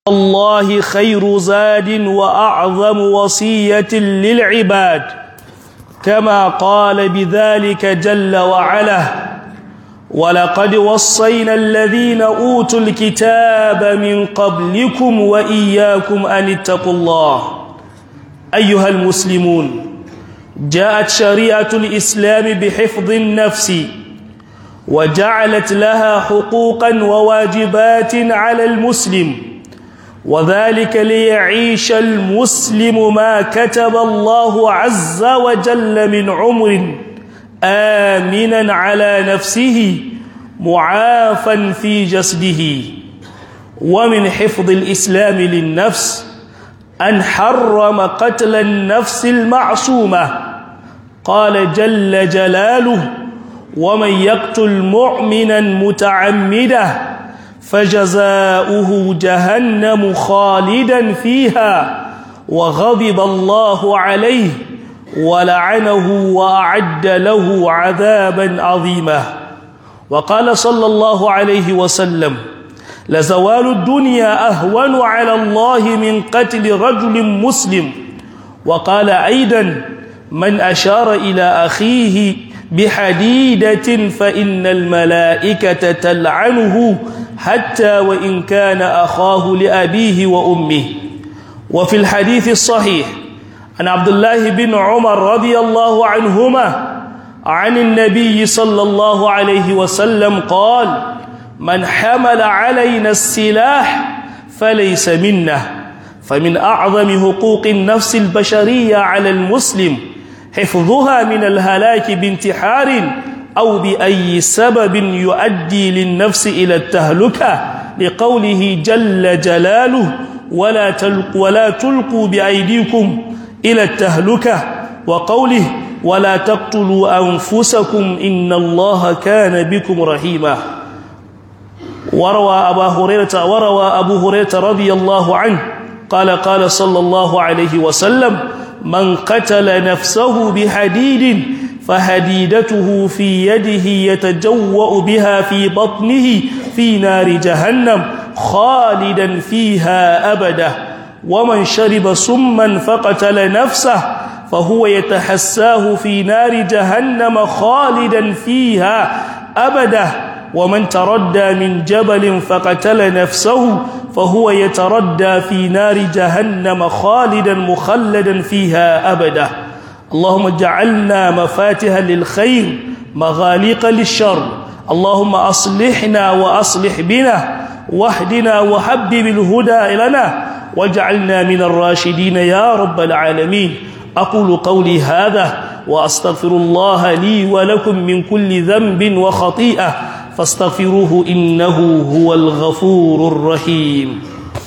الله خير زاد وأعظم وصية للعباد كما قال بذلك جل وعلا ولقد وصينا الذين أوتوا الكتاب من قبلكم وإياكم أن اتقوا الله أيها المسلمون جاءت شريعة الإسلام بحفظ النفس وجعلت لها حقوقا وواجبات على المسلم وذلك ليعيش المسلم ما كتب الله عز وجل من عمر آمنا على نفسه معافا في جسده ومن حفظ الإسلام للنفس أن حرم قتل النفس المعصومة قال جل جلاله ومن يقتل مؤمنا متعمدا فجزاؤه جهنم خالدا فيها وغضب الله عليه ولعنه وأعد له عذابا عظيما وقال صلى الله عليه وسلم لزوال الدنيا أهون على الله من قتل رجل مسلم وقال أيضا من أشار إلى أخيه بحديدة فإن الملائكة تلعنه حتى وإن كان أخاه لأبيه وأمه وفي الحديث الصحيح عن عبد الله بن عمر رضي الله عنهما عن النبي صلى الله عليه وسلم قال من حمل علينا السلاح فليس منا فمن أعظم حقوق النفس البشرية على المسلم حفظها من الهلاك بانتحار أو بأي سبب يؤدي للنفس إلى التهلكة لقوله جل جلاله ولا تلقوا, ولا تلقوا بأيديكم إلى التهلكة وقوله ولا تقتلوا أنفسكم إن الله كان بكم رحيما وروى أبا هريرة وروى أبو هريرة رضي الله عنه قال قال صلى الله عليه وسلم من قتل نفسه بحديد فهديدته في يده يتجوأ بها في بطنه في نار جهنم خالدا فيها أبدا ومن شرب سما فقتل نفسه فهو يتحساه في نار جهنم خالدا فيها أبدا ومن تردى من جبل فقتل نفسه فهو يتردى في نار جهنم خالدا مخلدا فيها أبدا اللهم اجعلنا مفاتها للخير مغاليق للشر اللهم أصلحنا وأصلح بنا واهدنا وحبب الهدى لنا واجعلنا من الراشدين يا رب العالمين أقول قولي هذا وأستغفر الله لي ولكم من كل ذنب وخطيئة فاستغفروه إنه هو الغفور الرحيم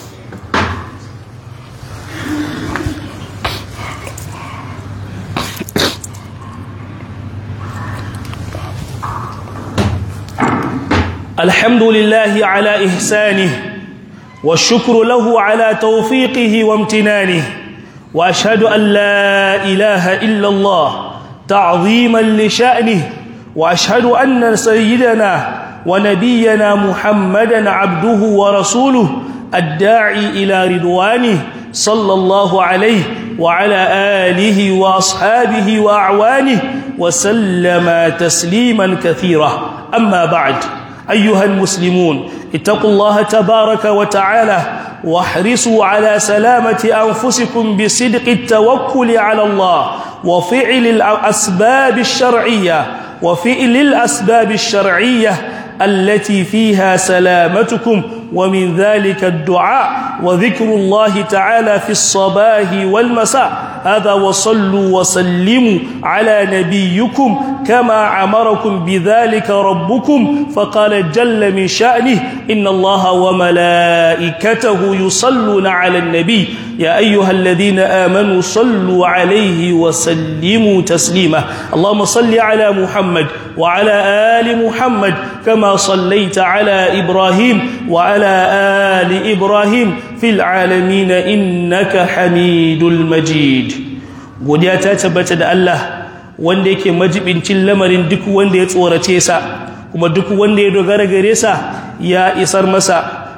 الحمد لله على إحسانه والشكر له على توفيقه وامتنانه وأشهد أن لا إله إلا الله تعظيما لشأنه وأشهد أن سيدنا ونبينا محمدا عبده ورسوله الداعي إلى رضوانه صلى الله عليه وعلى آله وأصحابه وأعوانه وسلم تسليما كثيرا أما بعد أيها المسلمون اتقوا الله تبارك وتعالى واحرصوا على سلامة أنفسكم بصدق التوكل على الله وفعل الأسباب الشرعية وفعل الأسباب الشرعية التي فيها سلامتكم ومن ذلك الدعاء وذكر الله تعالى في الصباح والمساء هذا وصلوا وسلموا على نبيكم كما أمركم بذلك ربكم فقال جل من شأنه إن الله وملائكته يصلون على النبي يا أيها الذين آمنوا صلوا عليه وسلموا تسليما اللهم صل على محمد وعلى آل محمد كما صليت على إبراهيم وعلى آل إبراهيم في العالمين إنك حميد المجيد godiya ta tabbata da Allah wanda yake majibincin lamarin duk wanda ya tsorace sa kuma duk wanda ya dogara gare sa ya isar masa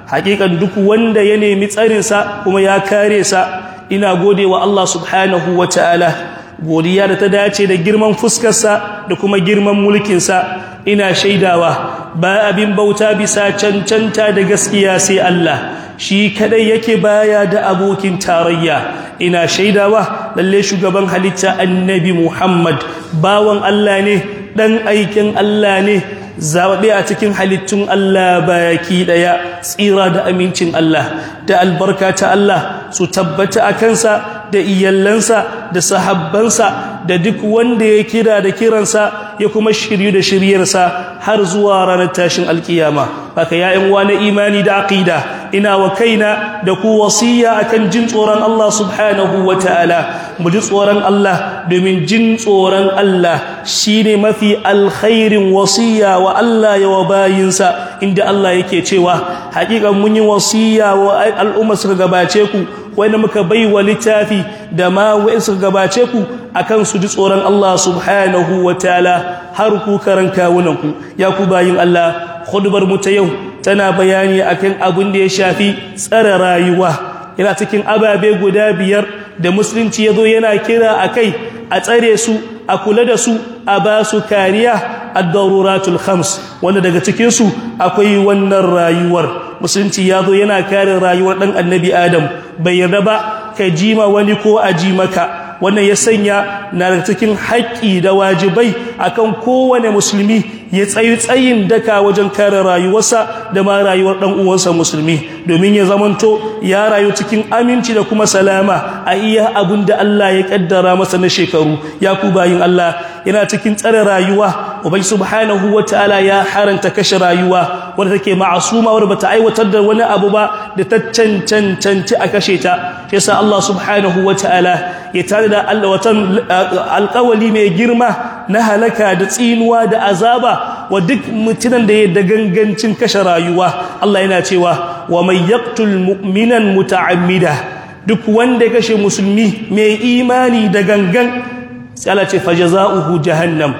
hakikan duk wanda ya nemi tsarinsa kuma ya kare sa ina gode wa Allah subhanahu wa ta'ala godiya da ta dace da girman fuskarsa da kuma girman mulkinsa ina shaidawa ba abin bauta bisa cancanta da gaskiya sai Allah shi kadai yake baya da abokin tarayya ina shaidawa lalle shugaban halitta annabi Muhammad bawan Allah ne dan aikin Allah ne zaɓe a cikin halittun Allah baki ɗaya tsira da amincin Allah da albarka ta Allah su tabbata a kansa da iyallansa da sahabbansa da duk wanda ya kira da kiransa ya kuma shiryu da shiryarsa har zuwa ranar tashin alkiyama haka ya'yan na imani da aqida ina wa kaina da ku wasiya akan jin tsoron Allah subhanahu wa ta'ala mu ji tsoron Allah domin jin tsoron Allah shine mafi alkhairin wasiya wa Allah ya wa bayinsa inda Allah yake cewa haƙiƙan mun yi wasiya wa al'umma suka gabace ku wanda muka bai wa littafi da ma wa'in suka gabace ku akan su ji tsoron Allah subhanahu wa ta'ala har ku karan kawunanku ya ku bayin Allah khudbar mu ta yau tana bayani akan abin da ya shafi tsare rayuwa yana cikin ababe guda biyar da musulunci yazo yana kira akai a tsare su a kula da su a ba su kariya ad-daruratul khams wanda daga cikin su akwai wannan rayuwar musulunci yazo yana kare rayuwar dan annabi adam bai yarda ba ka jima wani ko a ji maka wannan ya sanya na daga cikin haƙƙi da wajibai akan kowane musulmi ya tsayi tsayin daka wajen kare rayuwarsa da ma rayuwar ɗan uwansa musulmi domin ya zamanto ya rayu cikin aminci da kuma salama a iya abin da Allah ya kaddara masa na shekaru ya ku bayin Allah yana cikin tsare rayuwa ubai subhanahu wataala ya haranta kashe rayuwa wanda take ma'asuma wanda bata aiwatar da wani abu ba da ta cancanci a kashe ta yasa Allah subhanahu wataala ya tare da Allah watan alƙawali mai girma na halaka da tsinuwa da azaba wa duk mutunan da ya da gangancin kashe rayuwa Allah yana cewa wa may yaqtul mu'minan muta'ammida duk wanda ya kashe musulmi mai imani da gangan sai Allah ce fajaza'uhu jahannam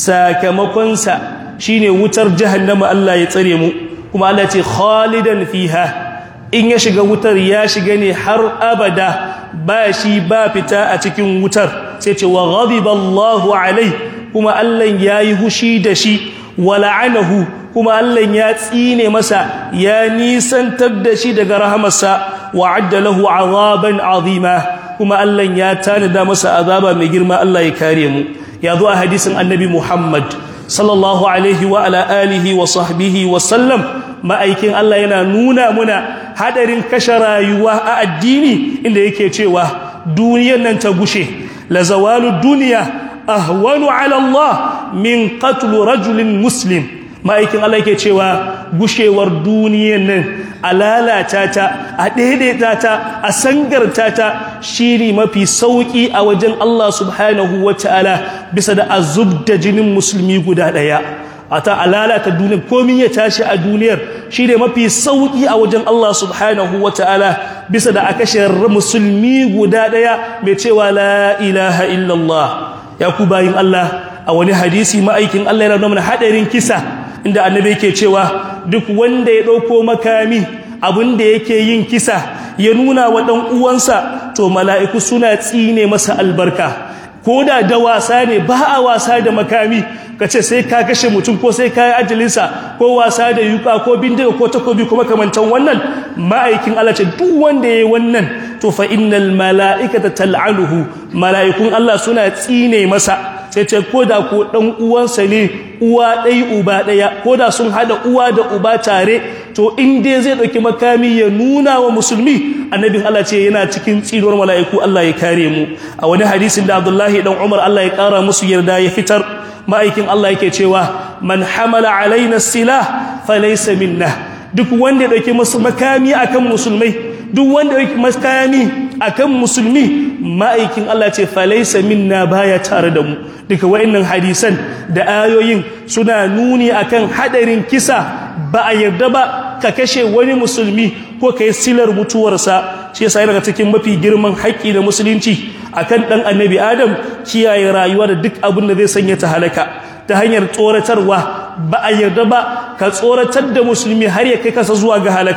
sakamakonsa shine wutar jahannama Allah ya tsare mu kuma Allah ce khalidan fiha in ya shiga wutar ya shiga ne har abada ba shi ba fita a cikin wutar sai ce wa ghadiba Allahu alai kuma Allah yayi hushi da shi wa la'anahu kuma Allah ya tsine masa ya nisantar da shi daga rahamarsa wa adda lahu azaban azima kuma Allah ya tanada masa azaba mai girma Allah ya kare mu ya zo a hadisin annabi Muhammad sallallahu alaihi wa ala alihi wa sahbihi wa sallam ma'aikin Allah yana nuna muna hadarin kashe rayuwa a addini inda yake cewa duniyar nan ta gushe la zawalu duniya ahwanu ala Allah min qatl rajulin muslim ma'aikin Allah yake cewa gushewar duniyar nan a lalata ta a daidaita ta a sangarta ta shine mafi sauki a wajen Allah subhanahu wataala bisa da azub da jinin musulmi guda daya a ta alalata duniyar komin ya tashi a duniyar shi ne mafi sauƙi a wajen Allah subhanahu wa ta'ala bisa da aka shirar musulmi guda ɗaya mai cewa la ilaha illallah ya ku bayin Allah a wani hadisi ma'aikin Allah yana nuna haɗarin kisa inda annabi yake cewa duk wanda ya ɗauko makami abin da yake yin kisa ya nuna wa ɗan uwansa to mala'iku suna tsine masa albarka ko da da wasa ne ba a wasa da makami ka ce sai ka kashe mutum ko sai ka yi ajalinsa ko wasa da yuka ko bindiga ko takobi kuma kamantan wannan ma'aikin Allah ce duk wanda ya yi wannan to fa innal mala'ikata tal'anuhu mala'ikun Allah suna tsine masa sai ce ko da ko dan uwansa ne uwa ɗai uba ɗaya ko da sun hada uwa da uba tare to in dai zai ɗauki makami ya nuna wa musulmi annabin Allah ce yana cikin tsinuwar mala'iku Allah ya kare mu a wani hadisin da Abdullahi dan Umar Allah ya kara musu yarda ya fitar ma'aikin Allah yake cewa man hamala alaina silah falaysa minna duk wanda ya dauki musu makami akan musulmai duk wanda ya dauki makami akan musulmi ma'aikin Allah ce falaysa minna baya tare da mu duka wayannan hadisan da ayoyin suna nuni akan hadarin kisa ba a yarda ba ka kashe wani musulmi ko kai silar mutuwarsa shi yasa daga cikin mafi girman haƙƙi da musulunci akan dan annabi adam kiyaye rayuwa da duk abin da zai sanya ta halaka ta hanyar tsoratarwa ba a yarda ba ka tsoratar da musulmi har ya kai kasa zuwa ga halaka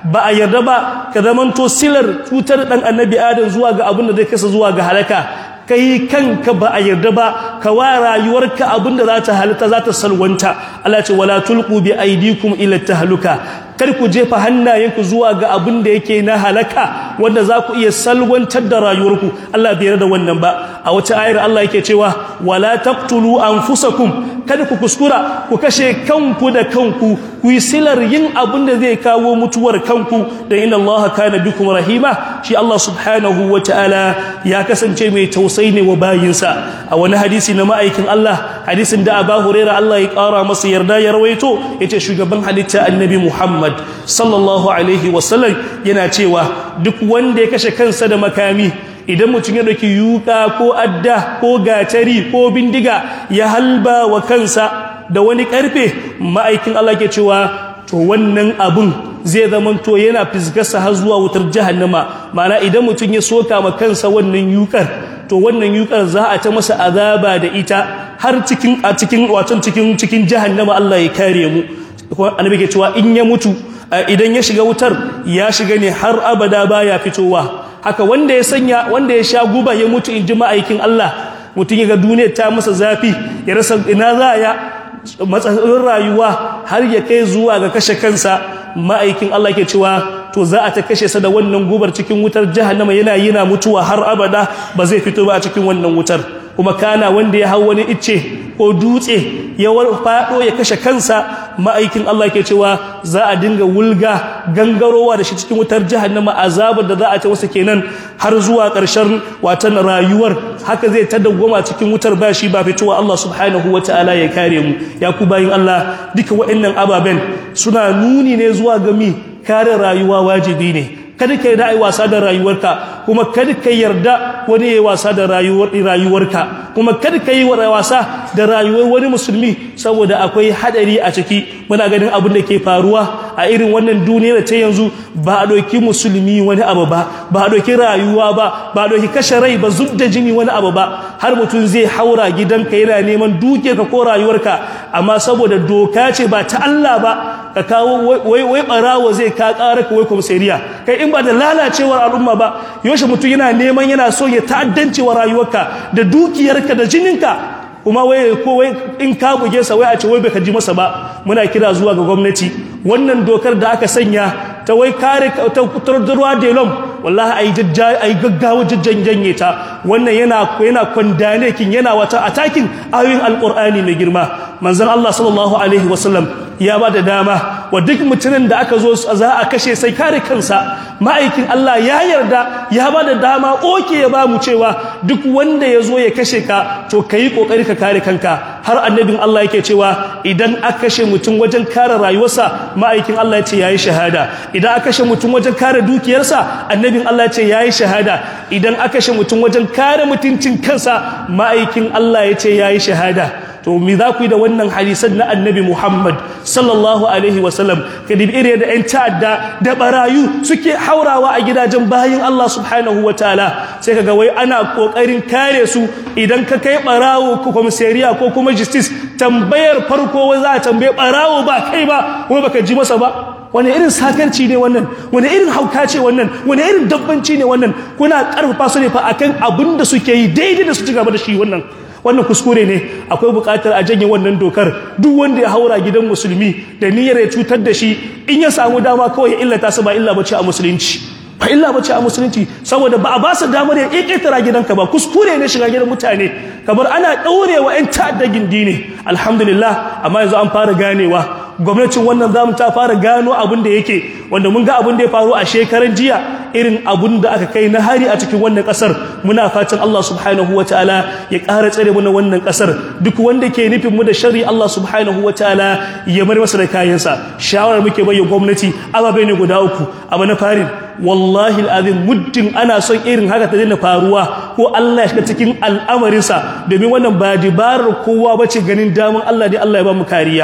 ba a yarda ba ka zamanto silar cutar dan annabi adam zuwa ga abin da zai kasa zuwa ga halaka kai kanka ba a yarda ba ka wa rayuwarka abinda za ta halitta za ta salwanta Allah ce wala tulqu bi aydikum ila tahluka kar ku jefa hannayenku zuwa ga abin da yake na halaka wanda za ku iya salwantar da rayuwarku Allah bai yarda wannan ba a wata ayar Allah yake cewa wala taqtulu anfusakum kada ku kuskura ku kashe kanku da kanku ku yi silar yin abin da zai kawo mutuwar kanku da inna Allah kana bikum rahima shi Allah subhanahu wataala ya kasance mai tausayi ne wa bayinsa a wani hadisi na ma'aikin Allah hadisin da Abu Hurairah Allah ya kara masa yarda ya rawaito yace shugaban halitta annabi Muhammad sallallahu alaihi wasallam yana cewa duk wanda ya kashe kansa da makami idan mutum ya dauki yuka ko adda ko gatari ko bindiga ya halba wa kansa da wani karfe ma'aikin Allah ke cewa to wannan abun zai zamanto yana fisgarsa har zuwa wutar jahannama ma'ana idan mutum ya soka ma kansa wannan yukar to wannan yukar za a ta masa azaba da ita har cikin a cikin wato cikin cikin jahannama Allah ya kare mu annabi ke cewa in ya mutu idan ya shiga wutar ya shiga ne har abada baya fitowa haka wanda ya sanya wanda ya sha guba ya mutu in ji ma'aikin Allah mutum ya ga duniya ta masa zafi ya rasa ina za ya matsalolin rayuwa har ya kai zuwa ga kashe kansa ma'aikin Allah ke cewa to za a ta kashe sa da wannan gubar cikin wutar jahannama yana yana mutuwa har abada ba zai fito ba a cikin wannan wutar kuma kana wanda ya hau wani icce ko dutse ya faɗo ya kashe kansa ma'aikin Allah ke cewa za a dinga wulga gangarowa da shi cikin wutar jahannama azabar da za a ta wasu kenan har zuwa ƙarshen watan rayuwar haka zai ta dawwama cikin wutar ba shi ba fitowa Allah subhanahu ta'ala ya kare mu ya ku bayin Allah duka waɗannan ababen suna nuni ne zuwa ga mi kare rayuwa wajibi ne kada ka yarda ai wasa da rayuwarka kuma kada ka yarda wani yayi wasa da rayuwar rayuwarka kuma kada ka yi wasa da rayuwar wani musulmi saboda akwai hadari a ciki muna ganin abin da ke faruwa a irin wannan duniyar ta yanzu ba a doki musulmi wani abu ba ba a doki rayuwa ba ba a doki kashe rai ba zub da jini wani abu ba har mutum zai haura gidanka yana neman duke ka ko rayuwarka amma saboda doka ce ba ta Allah ba ka kawo wai wai barawo zai ka ƙara ka wai komisariya kai in ba da lalacewar al'umma ba yaushe mutum yana neman yana so ya ta'addanci wa rayuwarka da dukiyarka da jininka kuma wai ko wai in ka buge sa wai a ce wai baka ji masa ba muna kira zuwa ga gwamnati wannan dokar da aka sanya ta wai kare ta ruwa delom wallahi ai jajja ai gaggawa jajjan janye ta wannan yana yana kwandane kin yana wata atakin ayoyin alqur'ani mai girma manzon Allah sallallahu alaihi wasallam ya ba da dama wa duk mutumin da aka zo za a kashe sai kare kansa ma'aikin Allah ya yarda ya ba da dama oke ya ba mu cewa duk wanda ya zo ya kashe ka to ka yi ƙoƙari ka kare kanka har annabin Allah yake cewa idan aka kashe mutum wajen kare rayuwarsa ma'aikin Allah ya ce ya yi shahada idan aka kashe mutum wajen kare dukiyarsa annabin Allah ya ce ya yi shahada idan aka kashe mutum wajen kare mutuncin kansa ma'aikin Allah ya ce ya yi shahada to me za ku yi da wannan hadisan na annabi Muhammad sallallahu alaihi wasallam kadib ire da ƴan ta'adda da barayu suke haurawa a gidajen bayin Allah subhanahu wataala sai kaga wai ana kokarin kare su idan ka kai barawo ko komisariya ko kuma justice tambayar farko wai za a tambaye barawo ba kai ba wai baka ji masa ba wani irin sakarci ne wannan wani irin hauka ce wannan wani irin dabbanci ne wannan kuna karfafa su ne fa akan abin da suke yi daidai da su ci gaba da shi wannan wannan kuskure ne akwai bukatar a janye wannan dokar duk wanda ya haura gidan musulmi da niyyar ya cutar da shi in ya samu dama kawai ya illata su ba illa bace a musulunci ba illa bace a musulunci saboda ba a ba su damar ya keketara gidanka ba kuskure ne shiga gidan mutane kamar ana daurewa yan ta'adda gindi ne alhamdulillah amma yanzu an fara ganewa gwamnatin wannan zamu ta fara gano abin da yake wanda mun ga abin da ya faru a shekaran jiya irin abin da aka kai na hari a cikin wannan kasar muna fatan Allah subhanahu wataala ya ƙara tsare mu na wannan kasar duk wanda ke nufin mu da sharri Allah subhanahu wataala ya bar masa da kayansa shawarar muke bayyana gwamnati ababai ne guda uku abu na farin wallahi alazim muddin ana son irin haka ta daina faruwa ko Allah ya shiga cikin al'amarinsa domin wannan ba dibarar kowa bace ganin damun Allah dai Allah ya ba mu kariya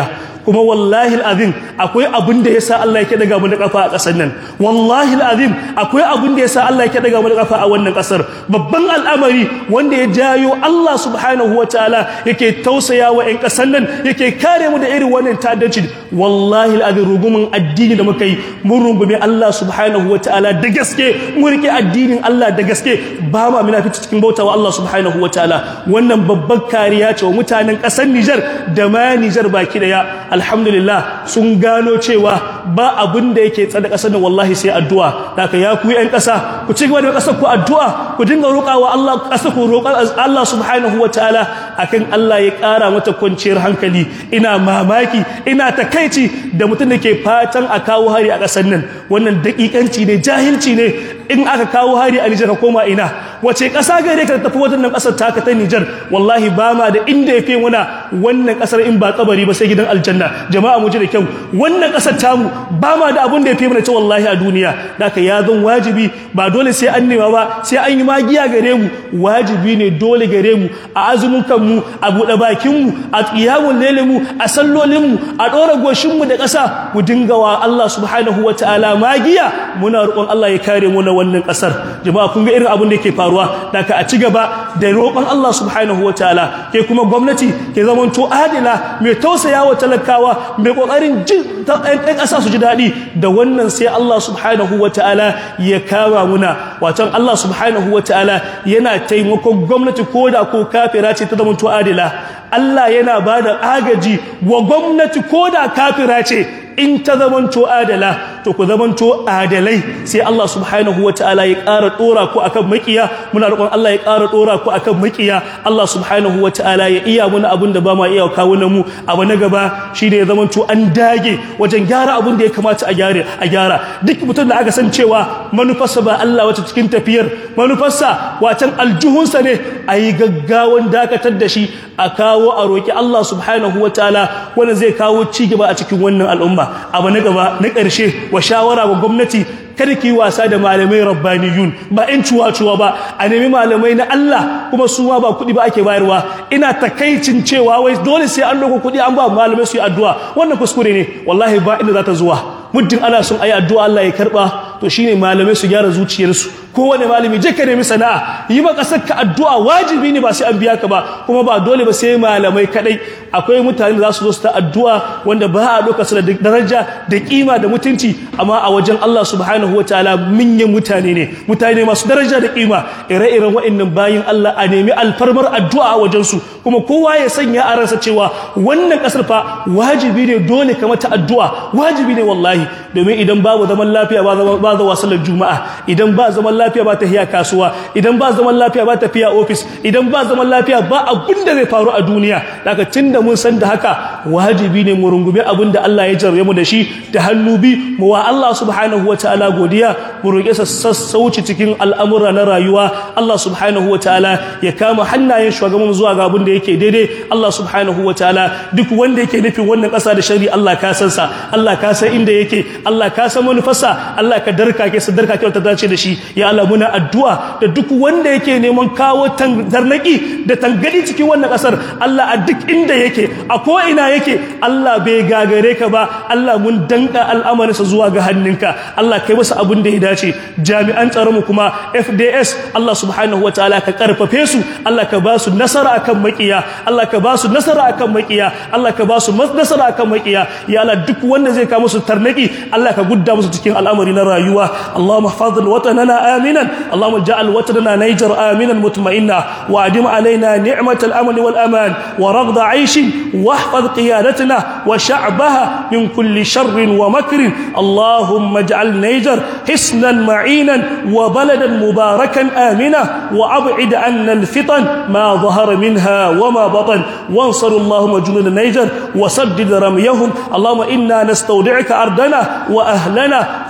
kuma wallahi alazim akwai abin da yasa Allah yake daga mu da kafa a kasar nan wallahi alazim akwai abin da yasa Allah yake daga mu da kafa a wannan kasar babban al'amari wanda ya jayo Allah subhanahu wataala yake tausaya wa ƴan kasar nan yake kare mu da irin wannan ta'addanci wallahi alazim rugumin addini da muka yi mun rungume Allah subhanahu wataala da gaske mun rike addinin Allah da gaske ba ma munafici cikin bautawa Allah subhanahu wataala wannan babbar kariya ce wa mutanen kasar Niger da ma Niger baki daya alhamdulillah sun gano cewa ba abin da yake tsada kasar nan wallahi sai addu'a haka ya ku yan kasa ku ci gaba da kasar ku addu'a ku dinga roƙawa Allah kasar ku roƙar Allah subhanahu wataala akan Allah ya ƙara mata kwanciyar hankali ina mamaki ina takaici da mutum da ke fatan a kawo hari a kasar nan wannan daƙiƙanci ne jahilci ne in aka kawo hari a Nijar ka koma ina wace ƙasa gare ka tafi wannan ƙasar taka ta Nijar wallahi ba ma da inda ya fi muna wannan ƙasar in ba kabari ba sai gidan aljanna jama'a mu ji da kyau wannan ƙasar tamu ba ma da abin da ya fi mana ce wallahi a duniya da ka ya zan wajibi ba dole sai an nema ba sai an yi magiya gare mu wajibi ne dole gare mu a azumin kanmu a buɗe bakinmu a ƙiyamun lele mu a sallolinmu a ɗora goshinmu da ƙasa mu dinga wa Allah subhanahu wa ta'ala magiya muna roƙon Allah ya kare mu na wannan ƙasar jama'a kun ga irin abin da yake faruwa da ka a ci gaba da roƙon Allah subhanahu wa ta'ala ke kuma gwamnati ke zamanto adila mai tausaya wa talakawa mai ƙoƙarin jin ɗan ƙasa su ji daɗi da wannan sai Allah subhanahu wa ta'ala ya kama muna wacan Allah subhanahu wa ta'ala yana taimakon gwamnati ko da ko kafira ce ta zamanto adila Allah yana ba da agaji wa gwamnati ko da kafira ce in ta zamanto adala to ku zamanto adalai sai Allah subhanahu wataala ya ƙara dora ku akan makiya muna roƙon Allah ya ƙara dora ku akan makiya Allah subhanahu wataala ya iya muna abin da ba ma iya kawo na mu abu na gaba shine ya zamanto an dage wajen gyara abin da ya kamata a gyara a gyara duk mutum da aka san cewa manufarsa ba Allah wata cikin tafiyar manufarsa watan aljuhunsa ne a yi gaggawan dakatar da shi a kawo a roƙi Allah subhanahu wataala wanda zai kawo ci gaba a cikin wannan al'umma abu na gaba na ƙarshe wa shawara wa gwamnati kada ki wasa da malamai rabbaniyun ba in cuwa-cuwa ba a nemi malamai na Allah kuma su ma ba kuɗi ba ake bayarwa ina takaicin cewa wai dole sai an loko kuɗi an ba malamai su yi addu'a wannan kuskure ne wallahi ba inda za ta zuwa muddin ana son ayi addu'a Allah ya karba to shine malamai su gyara zuciyarsu kowane malami je ka nemi sana'a yi ba kasar ka addu'a wajibi ne ba sai an biya ka ba kuma ba dole ba sai malamai kadai akwai mutane da za su zo su ta addu'a wanda ba a doka su da daraja da kima da mutunci amma a wajen Allah subhanahu wataala minyan mutane ne mutane masu daraja da kima ire-iren waɗannan bayin Allah a nemi alfarmar addu'a a wajen su kuma kowa ya sanya a ransa cewa wannan kasar fa wajibi ne dole ka mata addu'a wajibi ne wallahi domin idan babu zaman lafiya ba ba za sallar juma'a idan ba zaman lafiya ba tafiya kasuwa idan ba zaman lafiya ba tafiya ofis idan ba zaman lafiya ba abin da zai faru a duniya daga tunda mun san da haka wajibi ne mu rungume abin da Allah ya jarre mu da shi da hannu bi mu wa Allah subhanahu wataala godiya mu roƙe sa sassauci cikin al'amura na rayuwa Allah subhanahu wataala ya kama hannayen shugaban zuwa ga abin da yake daidai Allah subhanahu wataala duk wanda yake nufin wannan ƙasa da shari Allah ka san sa Allah ka san inda yake Allah ka san manufarsa Allah ka darka ke sa darka ke ta dace da shi ya Allah muna addu'a da duk wanda yake neman kawo tarnaki da tangadi cikin wannan kasar Allah a duk inda yake a ko ina yake Allah bai gagare ka ba Allah mun danka al'amarinsa zuwa ga hannunka Allah kai masa abin da ya dace jami'an tsaron mu kuma FDS Allah subhanahu wataala ka karfafe su Allah ka ba su nasara akan makiya Allah ka ba su nasara akan makiya Allah ka ba su nasara akan makiya ya Allah duk wanda zai kawo musu tarnaki Allah ka gudda musu cikin al'amari na rayuwa Allahumma hafaz watanana aminan Allahumma ja'al watanana Niger aminan mutma'inna wa adim alaina ni'mat al-amn wal aman wa raghd 'aish واحفظ قيادتنا وشعبها من كل شر ومكر اللهم اجعل نيجر حسنا معينا وبلدا مباركا آمنا وأبعد عنا الفتن ما ظهر منها وما بطن وانصر اللهم جنود نيجر وسدد رميهم اللهم إنا نستودعك أرضنا وأهلنا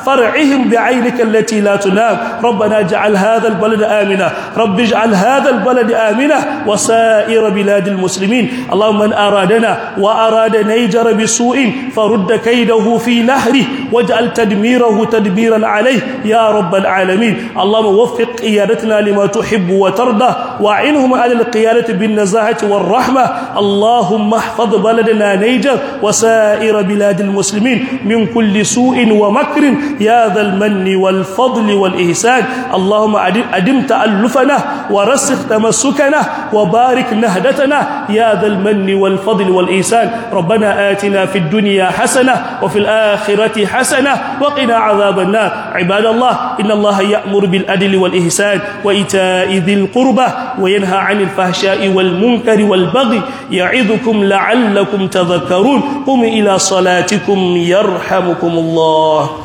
فرعهم بعينك التي لا تنام ربنا اجعل هذا البلد آمنا رب اجعل هذا البلد آمنا وسائر بلاد المسلمين اللهم من أرادنا وأراد نيجر بسوء فرد كيده في نهره واجعل تدميره تدميرا عليه يا رب العالمين اللهم وفق قيادتنا لما تحب وترضى وعنهم على القيادة بالنزاهة والرحمة اللهم احفظ بلدنا نيجر وسائر بلاد المسلمين من كل سوء ومكر يا ذا المن والفضل والإحسان اللهم أدم تألفنا ورسخ تمسكنا وبارك نهدتنا يا ذا المن والفضل والإحسان ربنا آتنا في الدنيا حسنة وفي الآخرة حسنة وقنا عذاب النار عباد الله إن الله يأمر بالأدل والإحسان وإيتاء ذي القربى وينهى عن الفحشاء والمنكر والبغي يعظكم لعلكم تذكرون قم إلى صلاتكم يرحمكم الله